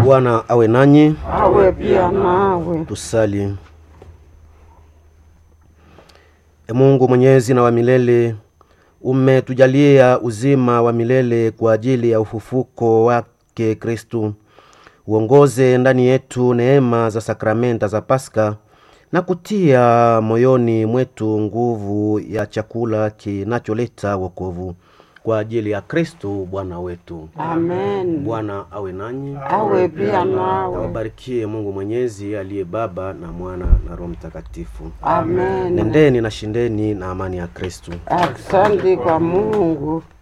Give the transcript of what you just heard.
Bwana awe nanyi. awe pia nawe. Tusali. E Mungu mwenyezi na wa milele, umetujalia uzima wa milele kwa ajili ya ufufuko wake Kristu. Uongoze ndani yetu neema za sakramenta za Paska na kutia moyoni mwetu nguvu ya chakula kinacholeta wokovu kwa ajili ya Kristu Bwana wetu. Amen. Bwana awe nanyi. Awe pia nawe. Awabarikie Mungu Mwenyezi aliye Baba na Mwana na Roho Mtakatifu. Amen. Nendeni na shindeni na amani ya Kristu. Asante kwa Mungu.